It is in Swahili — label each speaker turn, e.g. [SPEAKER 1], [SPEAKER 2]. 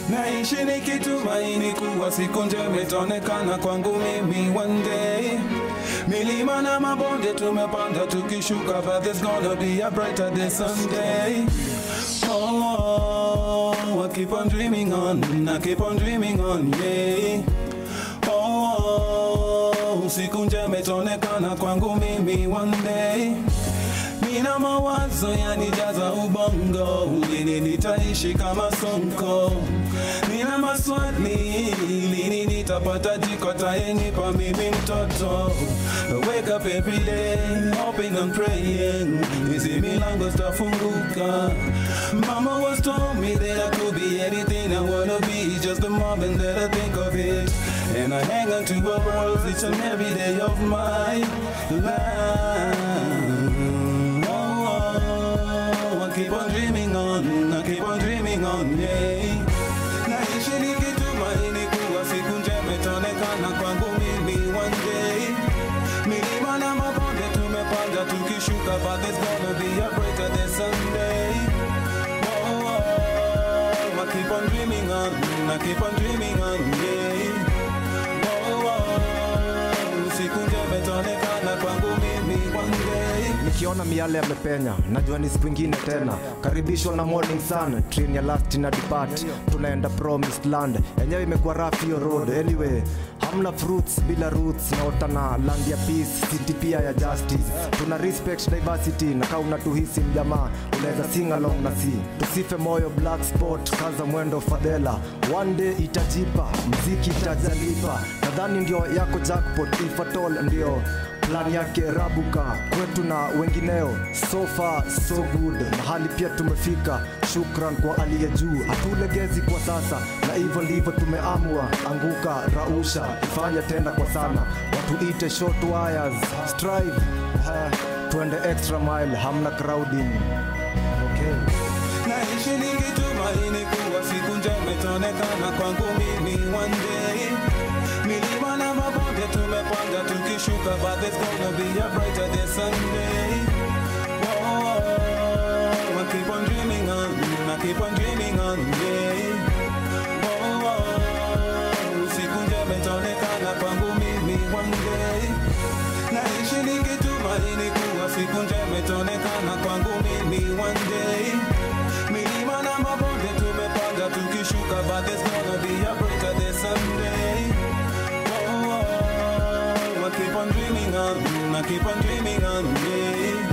[SPEAKER 1] naishi nikitumaini kuwa siku njema itaonekana kwangu mimi one day. Milima na mabonde tumepanda tukishuka, but there's gonna be a brighter day someday. Oh, I keep on dreaming on, I keep on dreaming on, yeah. Oh, siku njema itaonekana kwangu mimi one day. Nina mawazo yanijaza ubongo, lini nitaishi kama Sonko? Nina maswali, lini nitapata jiko tayenipa mimi mtoto? Wake up every day, hoping and praying, hizi milango zitafunguka. Mama was told me that I could be anything I wanna be, just the moment that I think of it. And I hang on to her words each and every day of my life. Oh, I keep on dreaming on, I keep on dreaming on, yeah. Naishi nikitumaini kuwa siku njema itaonekana kwangu mimi one day. Milima na mabonde tumepanda tukishuka, but there's gonna be a brighter day someday. Oh, oh, I keep on dreaming on, I keep on dreaming on, yeah. Oh, oh, siku njema itaonekana kwangu mimi one day.
[SPEAKER 2] nikiona miale yamepenya najua ni siku ingine tena karibishwa na morning sun train ya last na depart tunaenda promised land yenyewe imekuwa rough hiyo road anyway hamna fruits bila roots naota na land ya peace city pia ya justice tuna respect diversity na kaa unatuhisi mjamaa unaweza sing along na si tusife moyo black spot kaza mwendo fadhela one day itajipa mziki itajalipa nadhani ndio yako jackpot if at all ndio plan yake rabuka kwetu na wengineo so far so good mahali pia tumefika shukran kwa aliye juu hatulegezi kwa sasa na hivyo ndivyo tumeamua anguka rausha ifanye tena kwa sana watuite short wires strive ha, tuende extra mile hamna crowding okay.
[SPEAKER 1] naishi nikitumaini kuwa siku njema itaonekana kwangu mimi one day. Milima na mabonde tumepanda tukishuka, but there's gonna be a brighter day someday. Oh, I keep on dreaming on, I keep on dreaming on, yeah. Oh, siku njema itaonekana kwangu mimi one day. Naishi nikitumaini kuwa siku njema itaonekana kwangu mimi one day. Milima na mabonde tumepanda tukishuka, but there's gonna be a brighter day someday. Oh, oh, I keep on dreaming on, I keep on dreaming on, yeah.